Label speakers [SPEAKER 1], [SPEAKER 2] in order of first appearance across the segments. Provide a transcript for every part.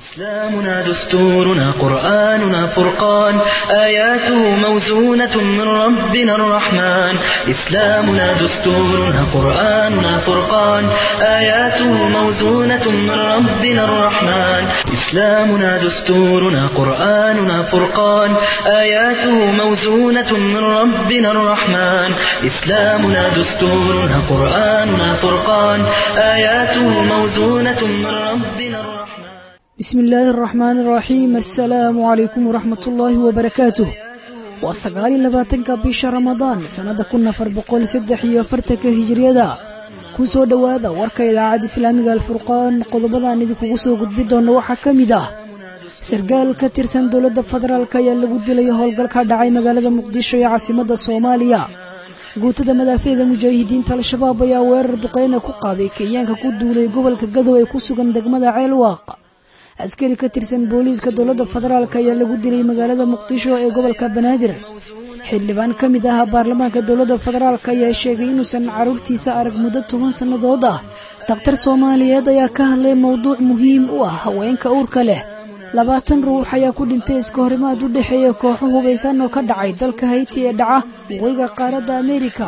[SPEAKER 1] إسلامنا دستورنا قرآننا فرقان آياته موزونة من ربنا الرحمن إسلامنا دستورنا قرآننا فرقان آياته موزونة من ربنا الرحمن إسلامنا دستورنا قرآننا فرقان آياته موزونة من ربنا الرحمن إسلامنا دستورنا قرآننا فرقان آياته موزونة من ربنا الرحمن
[SPEAKER 2] bismi illaahi araxmaani araxiim assalaamu calaykum waraxmat ullaahi wabarakaatuh waa sagaal iyo labaatanka bisha ramadaan sannada kun afar boqol saddex iyo afartanka hijiriyada ku soo dhowaada warka idaacadda islaamiga alfurqaan qodobadaan idinkugu soo gudbi doonna waxaa ka mid ah sargaal ka tirsan dowladda federaalk ayaa lagu dilay howlgal ka dhacay magaalada muqdisho ee caasimadda soomaaliya guutada madaaficda mujaahidiinta al-shabaab ayaa weerar duqeyna ku qaaday kenyaanka ku duulay gobolka gadow ee ku sugan degmada ceelwaaq askari ka tirsan booliiska dowladda federaalk ayaa lagu dilay magaalada muqdisho ee gobolka banaadir xildhibaan ka mid ah baarlamaanka dowladda federaalk ayaa sheegay inuusan carruurtiisa arag muddo toban sannadood ah dhakhtar soomaaliyeed ayaa ka hadlay mowduuc muhiim u ah haweenka uurka leh labaatan ruux ayaa ku dhintay iska horimaad u dhexeeya kooxo hubaysan oo ka dhacay dalka hayti ee dhaca waqooyiga qaaradda ameerika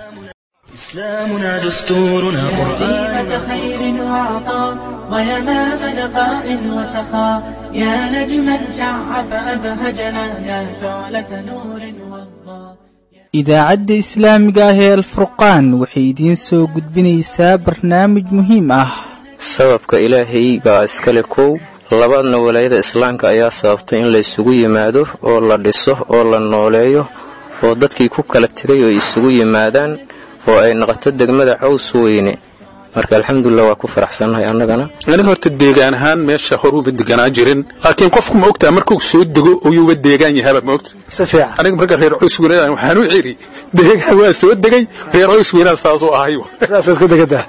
[SPEAKER 1] إسلامنا دستورنا قرآننا
[SPEAKER 3] ديمة خير وعطاء ويمام نقاء وسخاء يا نجما شع فأبهجنا يا شعلة نور وضاء
[SPEAKER 4] idaacadda islaamiga ah ee alfurqaan waxay idiin soo gudbinaysaa barnaamij muhiim ah
[SPEAKER 5] sababka ilaahay baa iskale kow labaadna walaayada islaamka ayaa sababtay in laysugu yimaado oo la dhiso oo la nooleeyo oo dadkii ku kala tegay oo isugu yimaadaan oo ay noqoto degmada caws weyne marka alxamdulilah waa ku faraxsannahay annagana
[SPEAKER 6] aniga horta deegaan ahaan meesha horuuba deganaa jirin laakiin qofku ma ogtaa markuu soo dego oyuuba deegaan yahaba ma ogta
[SPEAKER 4] si fiican
[SPEAKER 6] aniga marka reer caws weyne waxaan u ciri deegaan waa soo degay reer caws weynaa saasuu ahay
[SPEAKER 4] saasaad ku degataa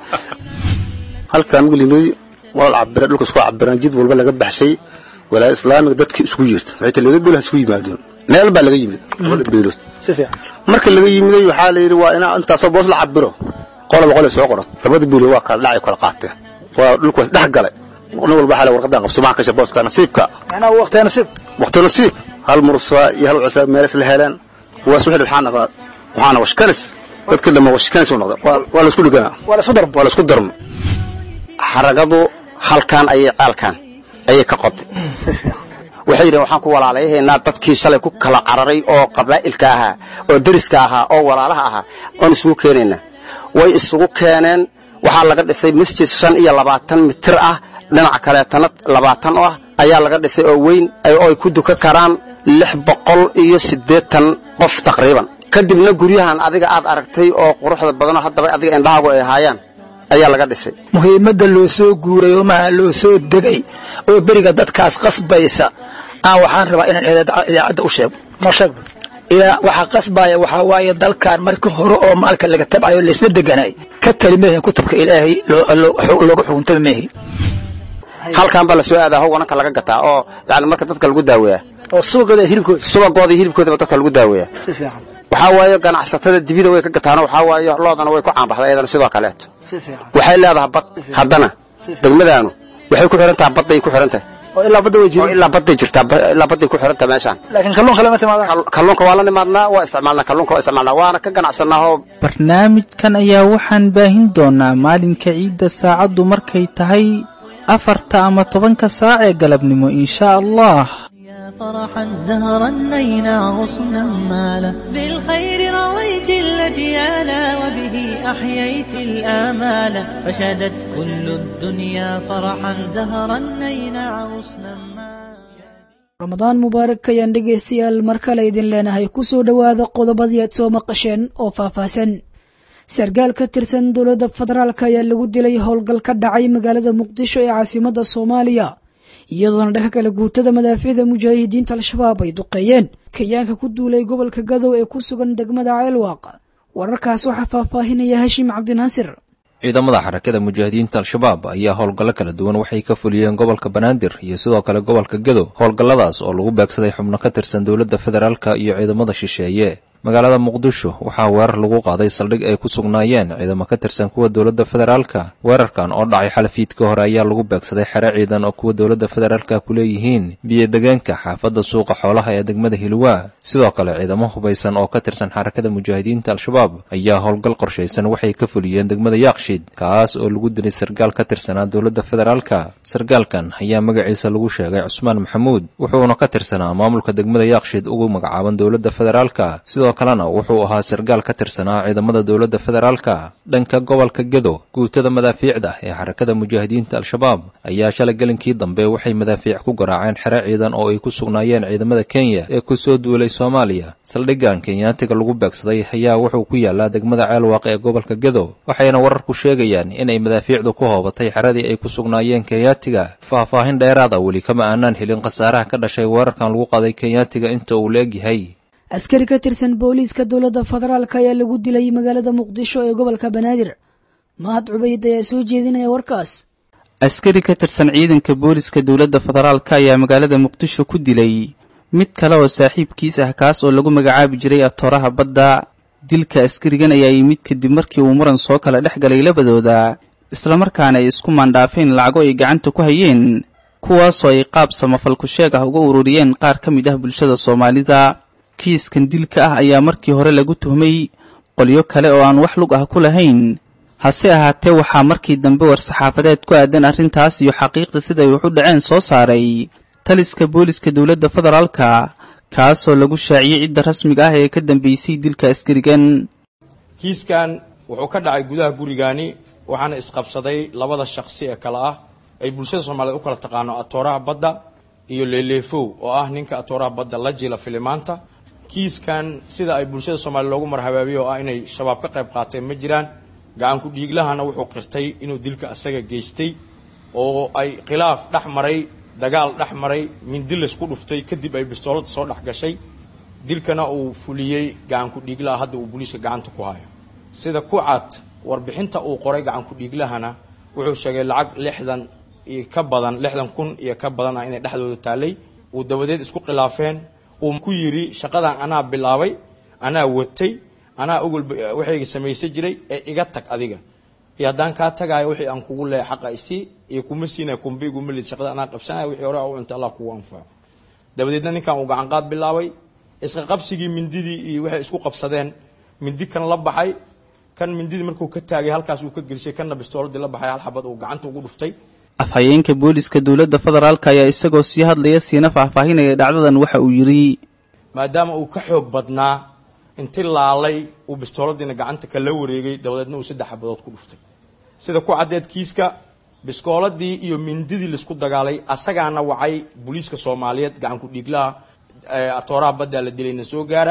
[SPEAKER 7] halkaan wilinooy waa la cabira dhulka isku cabiraan jid walba laga baxshay walaa islaamiga dadkii isugu yeerta waxay talooda beelaha isugu yimaadeen meel baa laga yimid labada beelood
[SPEAKER 4] si fiican
[SPEAKER 7] marka laga yimiday waxaa la yidhi waa inaa intaasoo boos la cabiro qoloba qole soo qoran labada beelood waa kala dhacay kala qaateen waa dhulkaas dhex galay nin walba waxaa la warqadan qabso maxaa kasha booska nasiibka
[SPEAKER 4] macnaha waqtiga nasiib
[SPEAKER 7] waqti nasiib hal mursa iyo hal cusa meelas la heleen kuwaas wixii waxaa noqda waxaana washkanis dadka dhamma washkanis u noqda waa waa la isku dhiganaa
[SPEAKER 4] waa la isku darmo
[SPEAKER 7] waa la isku darmo xaragadu halkan ayay caalkan ayay ka qodday
[SPEAKER 4] si fiican
[SPEAKER 7] waxay yidhaheen waxaan ku walaalayahaynaa dadkii shalay ku kala cararay oo qabaa'ilka ahaa oo deriska ahaa oo walaalaha ahaa oon isugu keenaynaa way isugu keeneen waxaa laga dhisay masjid shan iyo labaatan mitir ah dhinaca kaleetana labaatan oo ah ayaa laga dhisay oo weyn oo ay ku duka karaan lix boqol iyo siddeetan qof taqriiban kadibna guryahan adiga aad aragtay oo quruxda badanoo haddaba adiga indhahaagu ay ahaayaan ayaa laga dhisay
[SPEAKER 4] muhiimadda loo soo guuray oo maha loo soo degay oo beriga dadkaas qasbaysa aan waxaan rabaa inaan idaacadda u sheego noo sheegba ilaa waxaa qasbaya waxaa waaye dalkan markii hore oo maalka laga tabcayo laysla deganay ka tali meehin kutubka ilaahay looga xukuntaba meehin
[SPEAKER 7] halkan baa la soo aadaa howananka laga gataa oo yani marka dadka lagu daaweeyaa
[SPEAKER 4] oo subagooda hilibkooda
[SPEAKER 7] subagooda iyo hilibkoodaba dadka lagu daaweeyaa
[SPEAKER 4] si fiican
[SPEAKER 7] waxaa waaye ganacsatada dibida way ka gataano waxaa waaye loodana way ku caanbaxday iyadana sidoo kaleeto
[SPEAKER 4] si fiican
[SPEAKER 7] waxay leedahay bad haddana degmadaanu waxay ku xihan tahay badday ku xihan tahay
[SPEAKER 4] oo ilaa badda way
[SPEAKER 7] oo
[SPEAKER 4] jirin
[SPEAKER 7] ilaa badday jirtaa ba- ilaa badday ku xihan tahay meeshaan
[SPEAKER 4] laakiin kalluunka lama timaadaan
[SPEAKER 7] Kal- kalluunka waa la nimaadnaa waa isticmaalnaa kalluunka waa isticmaalnaa waana ka ganacsanaa oo
[SPEAKER 4] barnaamijkan ayaa waxaan baahin doonaa maalinka ciidda saacaddu markay tahay afarta ama tobanka saac ee galabnimo inshaa allah
[SPEAKER 3] يا فرحا زهرا نينا غصنا مالا بالخير رويت الأجيال وبه أحييت الآمال فشدت كل الدنيا فرحا زهرا نينا غصنا مالا
[SPEAKER 2] ramadaan mubaarak ayaan dhegaystayaal mar kale idin leenahay ku soo dhowaada qodobadii aad soo maqasheen oo faahfaahsan sargaal ka tirsan dowladda federaalk ayaa lagu dilay howlgal ka dhacay magaalada muqdisho ee caasimadda soomaaliya iyadoona dhanka kale guutada madaaficda mujaahidiinta al-shabaab ay duqeeyeen kenyaanka ku duulay gobolka gadow ee ku sugan degmada ceelwaaq wararkaas waxaa faahfaahinaya hashim cabdinaasir
[SPEAKER 8] ciidamada xarakada mujaahidiinta al-shabaab ayaa howlgallo kala duwan waxay ka fuliyeen gobolka banaadir iyo sidoo kale gobolka gedo howlgalladaas oo lagu beegsaday xubno ka tirsan dowladda federaalka iyo ciidamada shisheeye magaalada muqdisho waxaa weerar lagu qaaday saldhig ay ku sugnaayeen ciidamo ka tirsan kuwa dowladda federaalka weerarkan oo dhacay xalafiidka hore ayaa lagu beegsaday xere ciidan oo kuwa dowladda federaalka ku leeyihiin biyo-degeenka xaafadda suuqa xoolaha ee degmada hilwaa sidoo kale ciidamo hubaysan oo ka tirsan xarakada mujaahidiinta al-shabaab ayaa howlgal qorshaysan waxay ka fuliyeen degmada yaaqshiid kaas oo lagu dilay sargaal ka tirsanaa dowladda federaalka sargaalkan ayaa magaciisa lagu sheegay cusmaan maxamuud wuxuuna ka tirsanaa maamulka degmada yaaqshiid ugu magacaaban dowladda federaalka sidoo kalena wuxuu ahaa sargaal ka tirsanaa ciidamada dowladda federaalka dhanka gobolka gedo guutada madaafiicda ee xarakada mujaahidiinta al-shabaab ayaa shalay gelinkii dambe waxay madaafiic ku garaaceen xere ciidan oo ay ku sugnaayeen ciidamada kenya ee ku soo duulay soomaaliya saldhiggan kenyaatiga lagu beegsaday ayaa wuxuu ku yaalaa degmada ceelwaaq ee gobolka gedo waxayna wararku sheegayaan inay madaafiicdu ku hoobatay xeradii ay ku sugnaayeen kenyaatiga faahfaahin dheeraada weli kama aanaan helin khasaaraha ka dhashay weerarkan lagu qaday kenyaatiga inta uu la egyahay
[SPEAKER 2] askari ka tirsan booliiska dowladda federaalk ayaa lagu dilay magaalada muqdisho ee gobolka banaadir mahad cubayd ayaa soo jeedinaya warkaas
[SPEAKER 9] askari ka tirsan ciidanka booliska dowladda federaalka ayaa magaalada muqdisho ku dilay mid kale oo saaxiibkiis ah kaas oo lagu magacaabi jiray atooraha badda dilka askarigan ayaa yimid kadib markii uu muran soo kala dhex galay labadooda islamarkaana ay isku maandhaafeen lacago ay gacanta ku hayeen kuwaasoo ay qaab samafalku sheeg ah uga ururiyeen qaar ka mid ah bulshada soomaalida kiiskan dilka ah ayaa markii hore lagu tuhmay qolyo kale oo aan wax lug ah ku lahayn hase ahaatee waxaa markii dambe war-saxaafadeed ku aadan arrintaas iyo xaqiiqda siday wax u dhaceen soo saaray taliska booliska dowladda federaalka kaasoo lagu shaaciyey cidda rasmiga ah ee ka dambeysay dilka askarigan
[SPEAKER 10] kiiskan wuxuu ka dhacay gudaha gurigaani waxaana isqabsaday labada shaqsi ee kale ah ay bulshada soomaaliyeed u kala taqaano atooraha badda iyo leeleefow oo ah ninka atooraha badda la jila filimaanta kiiskan sida ay bulshada soomaliya loogu marhabaabiye oo ah inay shabaab ka qayb qaateen ma jiraan gacanku dhiiglahana wuxuu qirtay inuu dilka asaga geystay oo ay khilaaf dhex maray dagaal dhex maray mindi laysku dhuftay kadib ay bistoolada soo dhex gashay dilkana uu fuliyey gacanku dhiiglaha hadda uu booliiska gacanta ku hayo sida ku cad warbixinta uu qoray gacanku dhiiglahana wuxuu sheegay lacag lixdan iyo ka badan lixdan kun iyo ka badan ah inay dhexdooda taalay uu dabadeed isku khilaafeen uu ku yidhi shaqadan anaa bilaabay anaa watay anaa ogolba waxayga samaysan jiray ee iga tag adiga iyo haddaan kaa tagaayo wixii aan kugu leehay xaqa isii iyo kuma siinaya kumba iguma lid shaqada anaa qabsanaya wixii hore u cunta allah kugu anfaco dabadeedna ninkan uu gacan qaad bilaabay isqa qabsigii mindidii iyo waxay isku qabsadeen mindi kan la baxay kan mindidii markuu ka taagay halkaas uu ka gelisay kanna bistooladii la baxay hal xabad uu gacanta ugu dhuftay
[SPEAKER 9] afhayeenka booliska dowladda federaalka ayaa isagoo sii hadlaya siina faahfaahinaya dhacdadan waxa uu yidhi
[SPEAKER 10] maadaama uu ka xoog badnaa inti laalay uu bistooladiina gacanta kala wareegay dabadeedna uu saddex xabadood ku dhuftay sida ku caddeed kiiska biskooladii iyo mindidii laisku dagaalay asagaana wacay booliiska soomaaliyeed gacanku dhiiglaha atooraha baddaa la dilayna soo gaara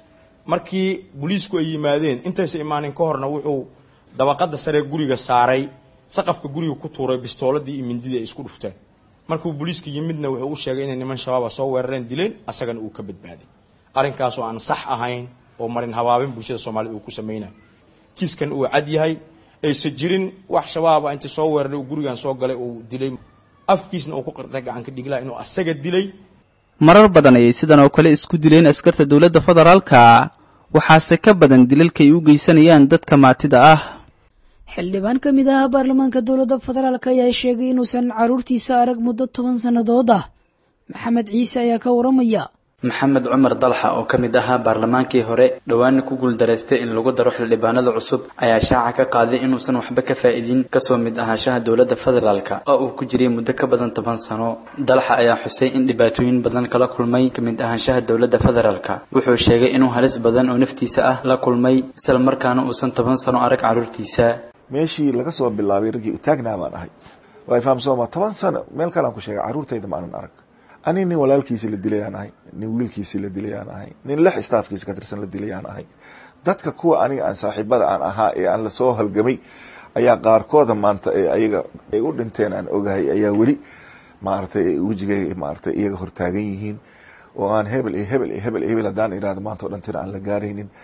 [SPEAKER 10] markii booliisku ay yimaadeen intaysa imaanin ka horna wuxuu dabaqada saree guriga saaray saqafka guriga ku tuuray bistooladii iyo mindidii ay isku dhufteen markuu booliiska yimidna wuxuu u sheegay inay niman shabaaba soo weerareen dileen asagana uu ka badbaaday arrinkaasoo aan sax ahayn oo marin habaabin bulshada soomaaliyed uu ku samaynayo kiiskan uu cad yahay aysa jirin wax shabaaba intii soo weeraray uu gurigan soo galay uu dilay afkiisna uu ku qirtay gacanka dhiglaha inuu asaga dilay
[SPEAKER 9] marar badan ayay sidan oo kale isku dileen askarta dowladda federaalka waxaase ka badan dilalka ay u geysanayaan dadka maatida ah
[SPEAKER 2] xildhibaan ka mid ah baarlamaanka dowladda federaalk ayaa sheegay inuusan caruurtiisa arag muddo toban sannadood ah maxamed ciise ayaa ka waramaya
[SPEAKER 11] maxamed cumar dalxa oo ka mid ahaa baarlamaankii hore dhowaana ku guuldaraystay in lagu daro xildhibaanada cusub ayaa shaaca ka qaaday inuusan waxba ka faa'iidin kasoo mid ahaanshaha dowladda federaalka oo uu ku jiray muddo ka badan toban sano dalxa ayaa xusay in dhibaatooyin badan kala kulmay ka mid ahaanshaha dowladda federaalka wuxuu sheegay inuu halis badan oo naftiisa ah la kulmay isla markaana uusan toban sano arag carruurtiisa
[SPEAKER 12] meeshii laga soo bilaabay raggii utaagnaa baan ahay waa fahamsooma toban sano meel kalaan ku sheegay carruurtayda maanan arag ani nin walaalkiisi la dilayaan ahay nin wiilkiisi la dilayaan ahay nin lix staafkiisa ka tirsan la dilayaan ahay dadka kuwa aniga aan saaxiibada aan ahaa ee aan lasoo halgamay ayaa qaarkooda maanta ee ayaga ay u dhinteen aan ogahay ayaa weli maaragtay wejigay maaragtay iyaga hortaagan yihiin oo aan hebel iyo hebel iyo hebel iyo hebel haddaan irahdo maanta o dhan tira aan la gaaraynin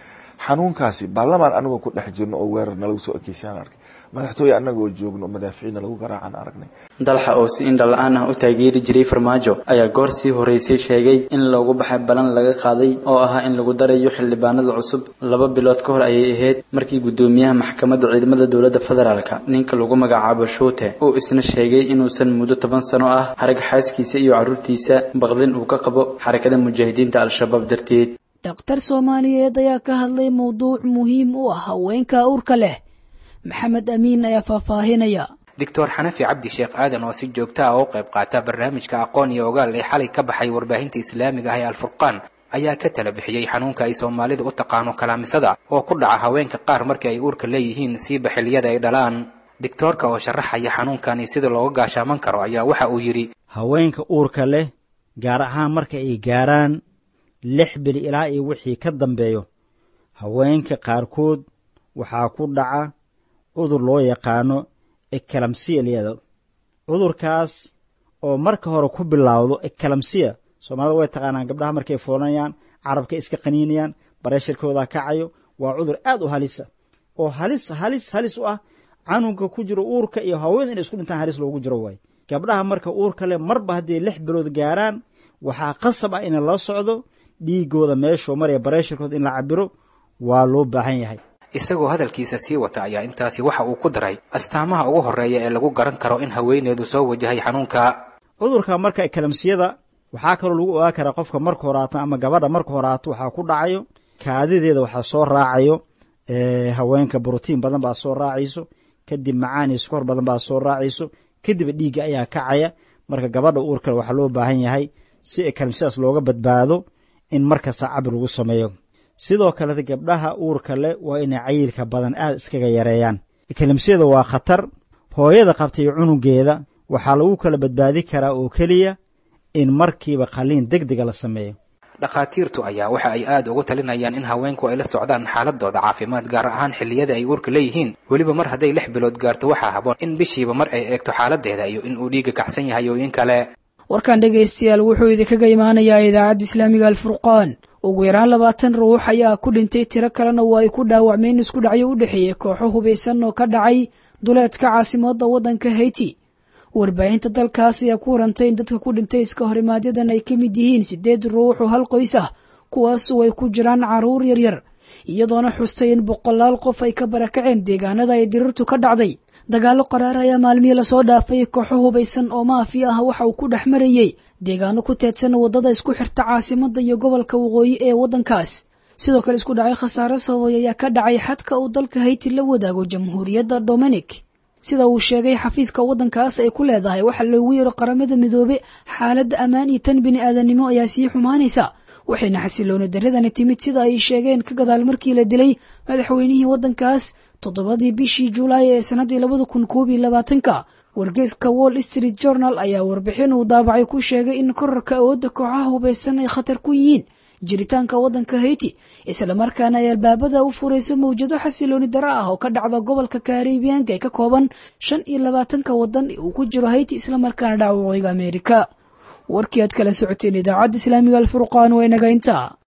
[SPEAKER 12] xanuunkaasi baarlamaan anagoo ku dhex jirno oo weerar nalagu soo ekeysayaan arkay madaxtooye anagoo joogno madaaficiina lagu garaacaan aragnay
[SPEAKER 11] dalxa oo si indha la-aan ah u taageeri jiray farmaajo ayaa goor sii horeysay sheegay in loogu baxay balan laga qaaday oo ahaa in lagu darayo xildhibaanada cusub laba bilood ka hor ayay ahayd markii guddoomiyaha maxkamadda ciidamada dowladda federaalka ninka lagu magacaabo shuute uu isna sheegay inuusan muddo toban sano ah harag xaaskiisa iyo carruurtiisa baqdin uu ka qabo xarakada mujaahidiinta al-shabaab darteed
[SPEAKER 2] dhakhtar soomaaliyeed ayaa ka hadlay mowduuc muhiim u ah haweenka urka leh maxamed amiin ayaa faahfaahinaya
[SPEAKER 13] doctor xanafi cabdi sheekh aadan oo si joogta ah u qayb qaata barnaamijka aqoon iyo ogaal ee xalay ka baxay warbaahinta islaamiga ah ee alfurqaan ayaa ka tala bixiyey xanuunka ay soomaalida u taqaano kalaamisada oo ku dhaca haweenka qaar markii ay uurka leeyihiin siiba xilliyada ay dhalaan digtoorka oo sharaxaya xanuunkani sida looga gaashaaman karo ayaa waxa uu yidhi
[SPEAKER 14] haweenka uurka leh gaar ahaan marka ay gaaraan lix bil ilaa iyo wixii ka dambeeyo haweenka qaarkood waxaa ku dhaca cudur loo yaqaano ekalamsiya liyada cudurkaas oo marka hore ku bilaawdo ekalamsiya soomaalida way taqaanaan gabdhaha markay foolanayaan carabka iska qaniinayaan bareeshirkooda kacayo waa cudur aad u halisa oo halis halis halis u ah canuga ku jiro uurka iyo haween inay isku dhintaan halis loogu jiro waay gabdhaha marka uurka leh marba hadday lix bilood gaaraan waxaa qasab ah in la socdo dhiigooda meeshuu maraya bareeshirkooda in la cabiro waa loo baahan yahay
[SPEAKER 13] isagoo hadalkiisa sii wata ayaa intaasi waxa uu ku daray astaamaha ugu horreeya ee lagu garan karo in haweeneedu soo wajahay xanuunka
[SPEAKER 14] cudurka marka kalamsiyada waxaa kaloo lagu ogaa karaa qofka marka horaato ama gabadha marka horaato waxaa ku dhacayo kaadideeda waxaa soo raacayo haweenka brotiin badan baa soo raacayso kadib macaani sukor badan baa soo raacayso kadib dhiigga ayaa kacaya marka gabadha uurkale waxaa loo baahan yahay si kalamsiyadaas looga badbaado in markasta cabir lagu sameeyo sidoo kaleta gabdhaha uurka leh waa inay cayilka badan aad iskaga yareeyaan kalamsiyada waa khatar hooyada qabtay cunugeeda waxaa lagu kala badbaadi karaa oo keliya in markiiba qaliin deg dega la sameeyo
[SPEAKER 13] dhakhaatiirtu ayaa waxa ay aad ugu talinayaan in haweenku ay la socdaan xaaladooda caafimaad gaar ahaan xilliyada ay uurka leeyihiin weliba mar hadday lix bilood gaarto waxaa haboon in bishiiba mar ay eegto xaaladeeda iyo in uu dhiigga kacsan yahay oo in kale
[SPEAKER 2] warkan dhegaystayaal wuxuu idinkaga imaanayaa idaacadda islaamiga alfurqaan ugu yaraan labaatan ruux ayaa ku dhintay tiro kalena waa ay ku dhaawacmeen isku dhacyo u dhexeeya kooxo hubaysan oo ka dhacay duleedka caasimadda waddanka hayti warbaahinta dalkaas ayaa ku warantay in dadka ku dhintay iska horimaadyaddan ay ka mid yihiin siddeed ruux oo hal qoys ah kuwaasoo ay ku jiraan carruur yaryar iyadoona xustay in boqolaal qof ay ka barakaceen deegaanada ay dirirtu ka dhacday dagaallo qaraar ayaa maalmihii lasoo dhaafay kooxo hubaysan oo maafi ah waxa uu ku dhex marayey deegaano ku teedsan waddada isku xirta caasimadda iyo gobolka waqooyi ee waddankaas sidoo kale isku dhacay khasaare sababay ayaa ka dhacay xadka uu dalka hayti la wadaago jamhuuriyadda dominic sida uu sheegay xafiiska waddankaas ay ku leedahay waxa loogu yeero qaramada midoobe xaaladda ammaan iyo tan bini aadannimo ayaa sii xumaanaysa waxayna xasilooni darradani timid sida ay sheegeen ka gadaal markii la dilay madaxweynihii waddankaas toddobadii bishii julaay ee sannaddii labada kun koob iyo labaatanka wargeyska wall street journal ayaa warbixin uu daabacay ku sheegay in korarka awoodda kooxaha hubaysan ay khatar ku yihiin jiritaanka waddanka hayti islamarkaana ay albaabada u furayso mawjado xasilooni daro ah oo ka dhacda gobolka karibiyanka ee ka kooban shan iyo labaatanka waddan uu ku jiro hayti islamarkaana dhaca waqooyiga ameerika warkii aad kala socoteen idaacadda islaamiga alfurqaan waa inaga intaa